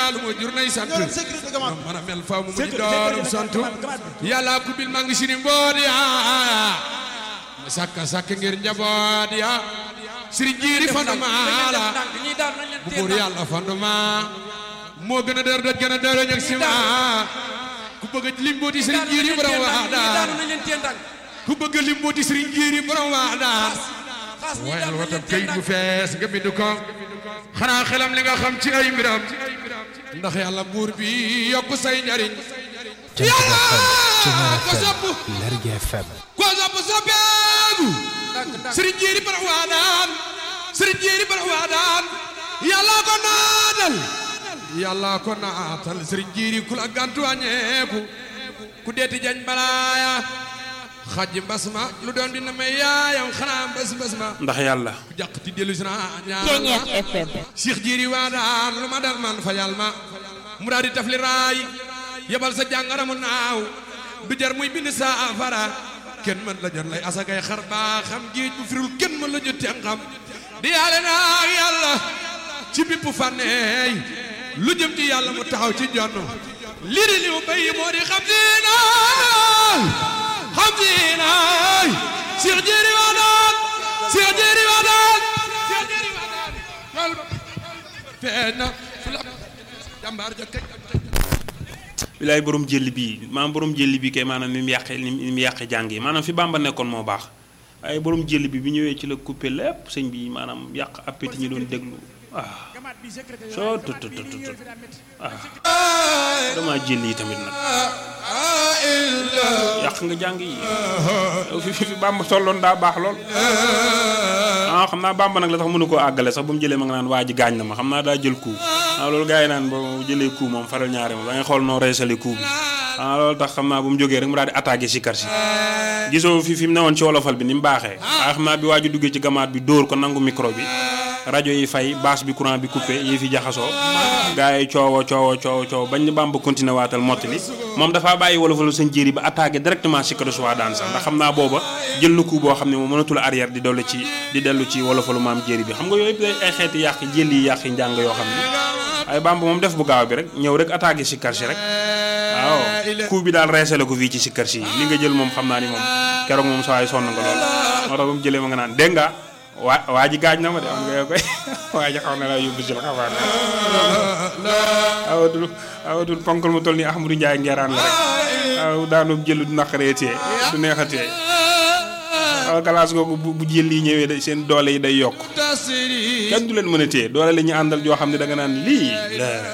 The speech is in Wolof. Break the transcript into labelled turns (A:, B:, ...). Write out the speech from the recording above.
A: lu ma jur nay sant
B: ñoo sécurité gamat
A: mana mel faaw mu mujj
B: Sécurité,
A: doorum
B: sécurité,
A: sant
B: gamat, gamat.
A: yàlla ku bil maa ngi sini mboot ya ma sàkka sàkk ngir njaboot ya sëriñ jiiri fonduma la
C: ñi daan nañ leen
A: bu
C: teel
A: buur
C: ndànk.
A: yàlla fonduma moo gën a dër doj gën a dër ñag si ma ku bëgg lim booti sëriñ jiiri borom waa
C: ñi daan
A: daan
C: nañ leen teel ndànk.
A: ku bëgg lim booti sëriñ jiiri borom waa daan
C: xaas ñi
A: wayal
C: daan nañ
A: watam
C: leen teel
A: këyit bu
C: ndànk.
A: fees nga bind ko xanaa xelam li nga xam ci ay mbiram ndax yàlla buur bi yokk say njariñ
D: Jant
A: yàlla
D: FM
A: ko sopp
D: Ceñeer FM Lergui FM
A: ko sopp soppeeku
C: ndànk ndànk.
A: sëriñ jiiri borom waa daan sëriñ jiiri borom waa daan yàlla ko naatal yàlla ko naatal sëriñ jiiri ku la gantu wàññeeku ku deeti jañ balaaya xaj mbas ma lu doon dina may yaayam xanaa mbas mbas ma
E: ndax yàlla
A: ku jàq ti dellu si naa ñaan
F: Ceñeer FM
A: Cheikh jiiri waa daan lu ma dal man fajal ma mu daal di tafli raay yebal sa jàngara mu naaw du jar muy bind sa afara kenn mën la jot lay asakay xar baa xam géej bu firul kenn mën la jot ten xam di yàlla naa yàlla ci bipp fànneey lu jëm ci yàlla mu taxaw ci jonn lii di li mu béy moo di xam diinaay xam diinaay Cheikh jiiri waa daan Cheikh jiiri waa daan Cheikh jiiri waa daan loolu ba feeñ na fu la jàmbaar ja kaj
E: bilaay borom jëlli bii maanaam borom jëlli bi kay maanaam ni mu yàqee ni mu yàqee jàng yi maanaam fi Bàmba nekkoon moo baax waaye borom jëlli bi bi ñëwee ci la coupé lépp sëñ bi maanaam yàq appétit ñi doon déglu ah soo tut tut tut tut ah dama jëlli yi tamit nag yàq nga jàng yi yow fi fi fi Bàmba tolloon daa baax lool ah xam naa Bàmba nag la tax mënu koo àggale sax ba mu jëlee ma nga naan waa ji gaañ na ma xam naa daa jël coup ah loolu gars yi naan ba mu jëlee coup moom faral ñaari moom da ngay xool noo reesali coup bi ah loolu tax xam naa bu mu jógee rek mu daal di attaqué si kar si gisoo fi fi mu newoon ci wolofal bi ni mu baaxee ah xam naa bi waa ji duggee ci gamaat bi dóor ko nangu micro bi rajo yi fay basse bi courant bi coupé yi fi jaxasoo gars yi coowo coowo coowo coowo bañ ni Bàmba continué waatal mottali moom dafaa bàyyi wolofalu sëñ jéeri ba attaqué directement si kër suwaa daan sax ndax xam naa booba jël na coup boo xam ne moom mënatul arrière di dolli ci di dellu ci wolofalu maam jéeri bi xam nga yooyu yëpp day ay xeeti yàq jël yi yàq njàng yoo xam ne ay Bàmba moom def bu gaaw bi rek ñëw rek attaqué si kar si rek waaw coup bi daal reesale ko fii ci si kar si li nga jël moom xam naa ni moom keroog moom saa yi sonn nga lool moo tax ba mu jëlee ma nga naan dégg nga waa waa ji gaaj na ma de am nga koy waa ji xaw na laa yóbbu si la xabaar awatul awatul ponkal mu toll nii Ahmadou Ndiaye ngeeraan la rek aw daanu jël du naqaree tee du neex a tee aw galaas googu bu bu jël yi ñëwee de seen doole yi day yokk
A: tasiri
E: kenn du leen mën a téye doole la ñu àndal joo xam ne da nga naan lii la